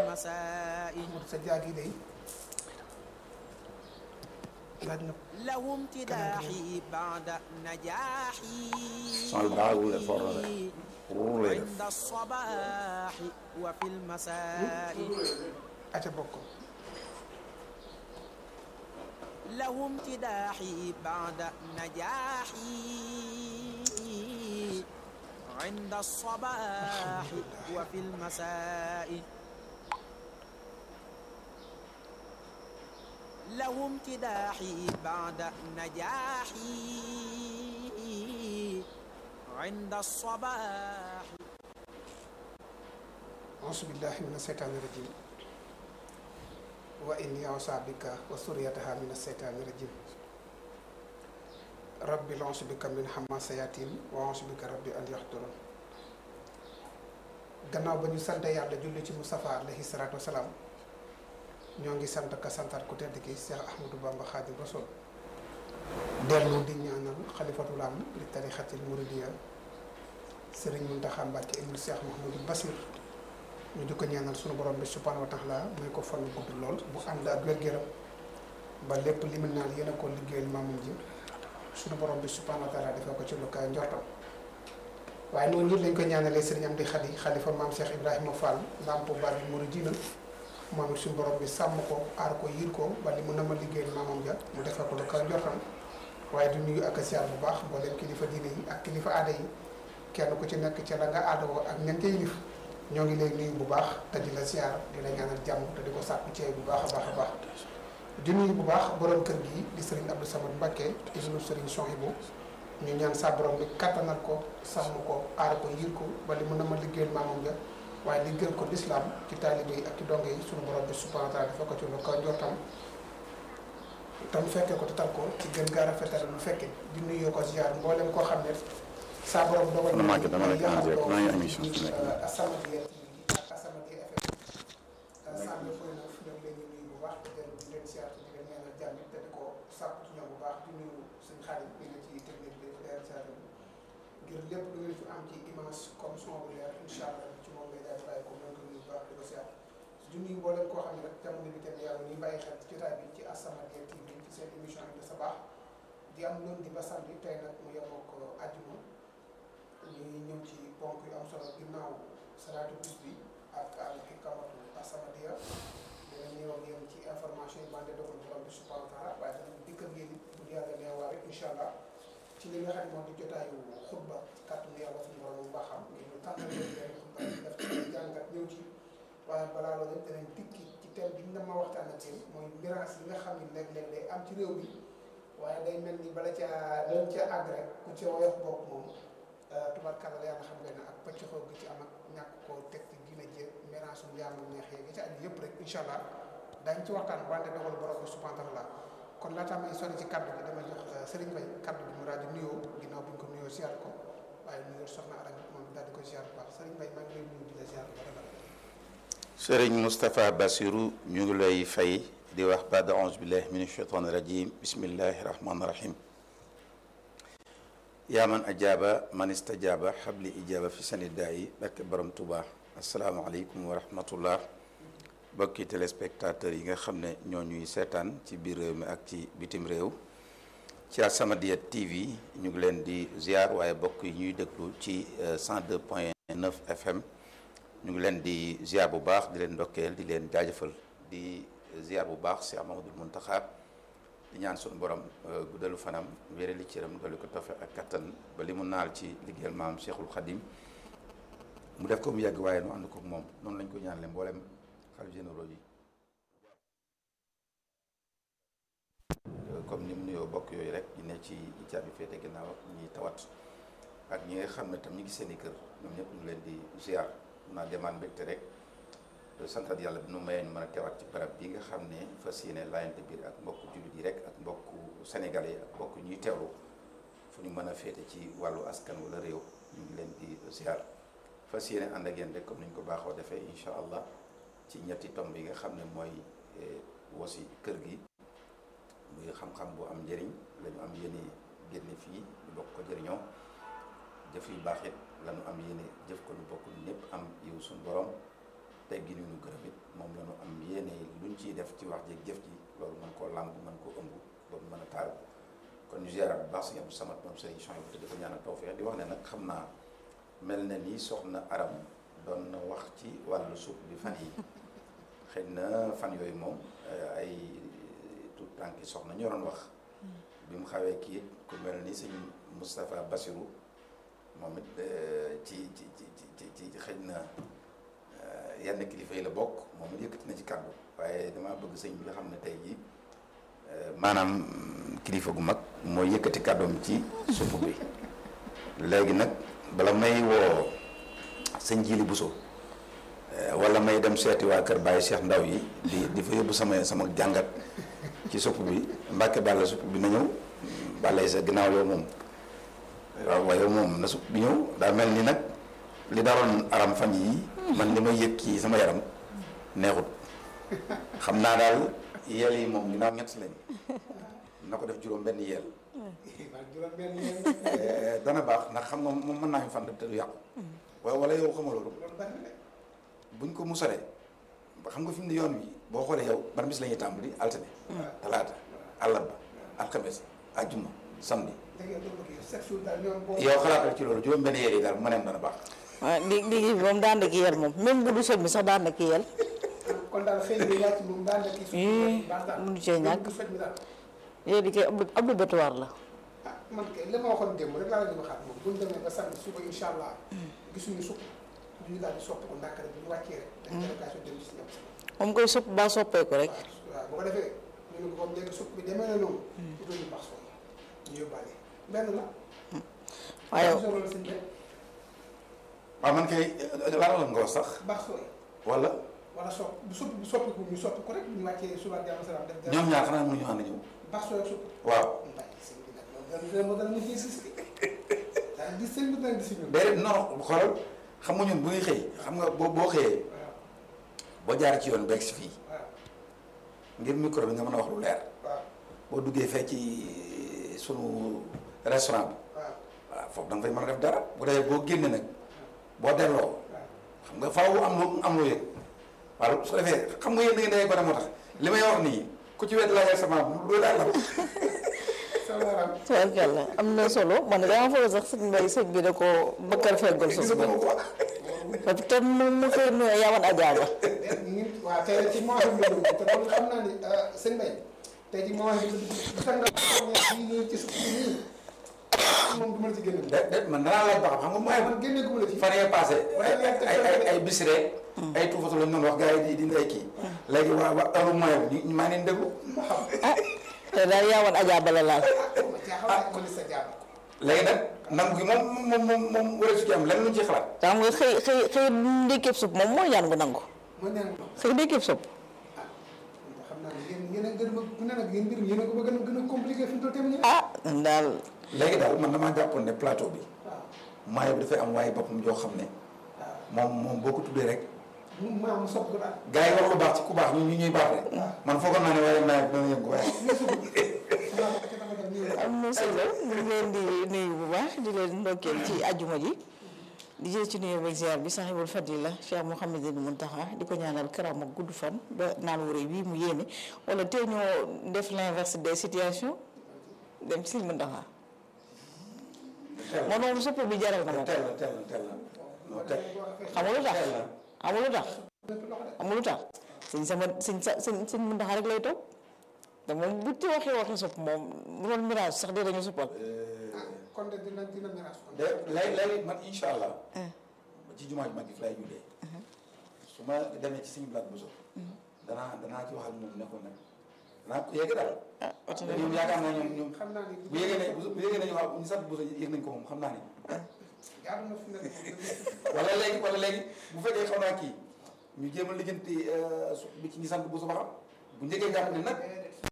المساء sa jaagi day laaj na له امتداحي بعد نجاحي Son bras wu la for la rek. Ruur lay def. عند الصباح وفي المساء aca bokk له امتداحي بعد نجاحي عند الصباح وفي المساء له امتداحي بعد نجاحي عند الصباح auzu billahi min aseytaani rajim wa inni awsa bika wa suriyataha min aseytaani rajim rabbi auzu bika min hamasayatin wa auzu bika rabbi an yaxduroon gannaaw ba ñu sant yàlla julli ci Mustafa alayhi salaatu wasalaam ñoo ngi sant ka santaat ku tedd ki Cheikh Ahmadou Bamba Xaadim Rasul dellu di ñaanal xalifatul am li tarixatil muridiya Sëriñ Muntaxa Mbàkke ibnu Cheikh Mouhamadou Basir ñu di ko ñaanal sunu borom bi subhanahu wa taala may ko fan gudd lool bu ànd ak wér-gu-yaram ba lépp li mu naan yéen a ko liggéeyal maamam ji sunu borom bi subhanahu wa taala defee ko ci lu kaay njortam waaye noonu nit lañ ko ñaanalee sëriñ Amdi Xadi xalifa maam Cheikh Ibrahima Fall lampo Babi Mouridina moom it suñu borom bi sàmm ko aar ko yiir ko ba li mu nama liggéeyal maamam ja mu defee ko lu kaay njortam waaye di nuyu ak a siyaar bu baax mboolem kilifa diine yi ak kilifa aada yi kenn ku ci nekk ca la nga aadawoo ak ñan ca yilif ñoo ngi lay nuyu bu baax te di la siyaar di la ñaanal jàmm te di ko sàkku ci bu baax a baax a baax di nuyu bu baax borom kër gi di sëriñ Abdou Samad Mbacké ibnu sëriñ Sohibou ñu ñaan sa borom bi kattanal ko sàmm ko aar ko yiir ko ba li mën a ma liggéeyal maamam ja waaye liggéeyal ko lislaam ci taalibe yi ak ci donge yi suñu borom bi subhanahu wa taala dafa ko ci lu kaw njortam tam fekkee ko te tal ko ci gën gaa rafetal lu fekke di nuyu ko ziar mboolem koo xam ne saa borom dogal Dama màgg dama rek en direct maa ngi émission fi nekk. As-Samadiyya TV ak As-Samadiyya FM sàmm koy na fi ñoom leen di nuyu bu baax te dellu di leen siyaar te di leen ñaanal jàmm te di ko sàkku ci ñoom bu baax di nuyu suñ xarit bi nga ci technique bi di leen siyaar ngir lépp lu ngeen fi am ci image comme son bu leer incha allah ci moom lay daal di bàyyi ko mën ko nuyu bu baax di ko siyaar di nuyu mboolem koo xam ne rek jamono bi tamit yàlla ñuy bàyyi xel ci jotaay bi ci As-Samadiyya TV ci seen émission bi de sa baax di am lundi ba samedi tey nag mu yemoo ko àjjuma ñuy ñëw ci ponk yu am solo ginnaaw salaatu bis bi ak al hikamatu As-Samadiyya dina ñëw ak yéen ci information yi bande dogal borom bi subhanahu wa taala waaye danañ dikk ak yéen bu yàlla neewaare incha allah ci li nga xam ne moom di jotaayu xutba ci kàttanu yàlla suñu borom bu baaxam ngir ñu tànnal leen leen xutba yi def ci jàngat ñëw ci waaye balaa loolu yëpp danañ dikki ci thème bi ñu na ma waxtaan ak yéen mooy miraas yi nga xam ne léeg-léeg day am ci réew mi waaye day mel ni bala caa dañ ca àgg rek ku ci woyof bopp moom tubarkalla la yàlla xam nga ne ak pëcc xoog gi ci am ak ñàkk koo teg ci gina jë miraasum yaamu neex yeeg ci aju yëpp rek incha allah dañ ci waxtaan wante dogal borom bi subhanahu wa taala kon laataa may sori ci kaddu gi dama jox Serigne Mbaye kaddu gi mu rajo nuyoo ginnaaw bi ñu ko nuyoo ziar ko waaye nuyoo soxna Arame moom daal di ko ziar bu baax Serigne Mbaye maa ngi lay nuyu di la ziar bu baax sëriñ Moustapha Bassirou ñu ngi lay fay di wax baada auzu billahi min ashaitan rajim bismillahi rahmani rahim yaa man ajaaba man istajaaba xabli ijaaba fi sanidaa yi barke borom Tuuba asalaamaaleykum wa rahmatullah bokki téléspectateurs yi nga xam ne ñoo ñuy seetaan ci biir réew mi ak ci bitim réew ci As-Samadiyya TV ñu ngi leen di ziar waaye bokk yi ñuy déglu ci 102 point 9 FM ñu ngi leen di ziar bu baax di leen ndokkeel di leen jaajëfal di ziar bu baax si Amadou Muntaxa di ñaan suñu borom guddalu fanam wérali cëram dolli ko tofe ak kattan ba li mu naal ci liggéeyal maam Cheikhul Khadim mu def ko mu yàgg waaye nu ànd ko moom noonu lañ ko ñaanale mboolem xalif généraux yi comme ni mu nuyoo bokk yooyu rek ñu ne ci caabi féete ginnaaw ak ñi tawat ak ñi nga xam ne tam ñu ngi seen i kër ñoom ñëpp ñu leen di ziar mun naa demaan mbégte rek santat yàlla bi nu mayee ñu mën a teewaat ci barab bi nga xam ne fas yéene laayante biir ak mbokku jullit yi rek ak mbokku sénégalais ak mbokk ñuy teewlu fu ñu mën a féete ci wàllu askan wala réew ñu ngi leen di ziar fas yéene ànd ak yéen rek comme ni ñu ko baaxoo defee incha allah ci ñetti tomb yi nga xam ne mooy wosi kër gi muy xam-xam bu am njëriñ la ñu am yéene génne fii ñu bokk ko jëriñoo jëf yu baax it la ñu am yéene jëf ko lu bokk ñëpp am yiw suñu borom tey gi ñu gërëm it moom ciy def ci wax ji jëf ji loolu mën koo làmb mën koo ëmb ba mu mën a taaru kon ñu ziaraat bu baax sëñ Abdou Samad moom sëriñ Chouaïb te di ko ñaanal tawfeex di wax ne nag xam naa mel na ni soxna Aram doon na wax ci wàllu suuf bi fan yi xëy na fan yooyu moom ay tout tànki soxna ñoo doon wax bi mu xawee kii ku mel ni sëñ Moustapha Bassirou moom it ci ci ci ci ci xëy na yenn kilifa yi la bokk moom it yëkkati na ci kàddu waaye damaa bëgg sëñ bi nga xam ne tey jii maanaam kilifa gu mag mooy yëkkati kàddoom ci supp bi léegi nag bala may woo sëñ Jili Buso wala may dem seeti waa kër Baye Cheikh Ndaw yi di di fa yóbbu sama sama jàngat ci supp bi Mbàkke Balla supp bi na ñëw Balla sa ginnaaw yow moom waaw waaye yow moom na supp bi ñëw daa mel ni nag li daroon aram fan yi man li may yëg ci sama yaram neexut xam naa daal yeel yi moom ginnaaw ñett lañ na ko def juróom benn yeel juróom benn yéen dana baax ndax xam nga moom mën naa fi fan te du yàqu waaye wala yow xama loolu loolu bari na buñ ko musalee ba xam nga fi mu ne yoon wi boo xoolee yow ban bis la ñuy tàmbali altine talaata àllarba alxames àjjuma samedi dëgg yàlla dëgg yàlla chaque jour daal ñoom boo yow xalaatal ci loolu juróom benn yeel yi daal bu ma neem dana baax waaw li liggéey bi moom daan na ki yel moom même bu du soj bi sax daan na ki yel kon daal xëy na wàcc moom daal la kii Ii, baax daal mënu cee ñàkk. du faj mi daal yooyu di koy ab obligatoire la ah man kay li ma waxoon démb rek laa la di waxaat moom bu ñu demee ba samedi suba incha allah gisuñu supp ñu daal di soppi ko ndànk rek bu ñu wàccee rek def délégation dem si ñëpp moom koy sopp baa soppeeku rek waaw bu ko defee ñu ne ko comme léegi supp bi demee na noonu utal ñu baax sooy ñu yóbbaale benn la waaye solo la sëñ bi waaw man kay laala nga wax sax baax sooy wala wala sopp bu supp bu soppi ko ñu soppi ko rek bu ñu wàccee suba ak jàmm salaam def ñoom ñaar xanaa mënuñu ànd ñëw baax sooy ak supp waaw ñu bàyyi sëñ bi nag loolu dana dana dana mujjee si si daal di sëñ bi dana di si ñun déedéet non xoolal xam nga ñun bu ñuy xëy xam nga boo boo xëyee waaw boo jaar ci yoon beeg si fii waaw ngir micro bi nga mën a wax lu leer waaw boo duggee fee ci sunu restaurant bi waaw waaw foofu da nga fay mën a def dara bu dee boo génne nag boo delloo waaw xam nga faaw am lu am lu yëg waaw su ko defee xam nga yéen da ngeen day gone moo tax li may wax nii ku ci wet laajal sama loolu daal la sama yaram tubaarkàlla am na solo man dama foog sax sëñ mbay sëñ bi da ko bëkkal feggal sos bi parce que mu mu koy nuyu yawan ajaaba ñun waaw tey ci mois bi la dugg te loolu xam naa ni sëñ Mbaye tey ci mois bi la dugg bu fekkee nga xam ne bii ci suuf si nii moom du ma la ci génne. de de man danaa laaj ba xam xam nga mooy man génne gu ma la ci. fan yee passé ay ay ay ay bis rek ay tuufatu lañ doon wax gars yi di di ay kii léegi waa waa heure moyen bi ñu maa ngi leen déglu ma xam ah te daal yawan ajaaba la laal ma jaaxal ma ni sa jàpp. léegi nag nangu gi moom moom moom moom wala su ci am lenn luñ ci xalaat xam nga xëy xëy xëy ndékkeeb supp moom mooy ñaan gu nangu ma ñaan ko xëy ndékkeeb supp ah xam naa ne yéen yéen a gën a bëgg ku ne nag yéen mbir mi yéen a ko bëgg a gën a compliqué fi mu toll tamit. ah daal léegi daal man damaa jàppoon ne plateau bi waaw moyen bi dafay am waaye boppam joo xam ne waaw moom moom boo ko tuddee rek mu maa mu sopp ko daal. gars yi wax lu baax ci ku baax ñu ñu ñuy baax rek man foogoon naa ne waaye nawet bi dana yëngu waaye am na solo ñu ngi leen di nuyu bu baax di leen ndokkeel ci ajuma ji di jël ci nuyu beeg ziar bi sahibul fadila Cheikh Mouhamadul Muntaxa di ko ñaanal këram ak gudd fan ba naan wu rëy bii mu yéene wala tey ñoo def l'inverse des situations dem ci Sëñ Muntaxa moo noonu supp bi jaral na ma ko teel na teel na teel na non teel xam nga lu tax teel na xam nga lu tax xam nga lu tax sëñ sama sëñ sa sëñ sëñ Muntaxa rek lay toog te moom bu ci waxee waxi supp moom bu doon mirage sax dee dañu suppal ah kon de dina dina miraas kon. de léegi léegi man incha allah ci jumaa ji mag gi fi lay jullee su ma demee ci suñu blaat bu so danaa danaa ci waxal moom ne ko nag danaa ko yegg daal ah oto te ñoom yaakaar naa ñoom ñoom xam naa ni bu yégee ne bu yégee nañu waaw ñu sant bu so yëg nañ ko moom xam naa ni jaadu na fi mu nekk wala léegi wala léegi bu fekkee xaw naa kii ñu jéem a lijjanti su bi ci ñi sant bu so ba xam bu njëkkee jàpp ne nag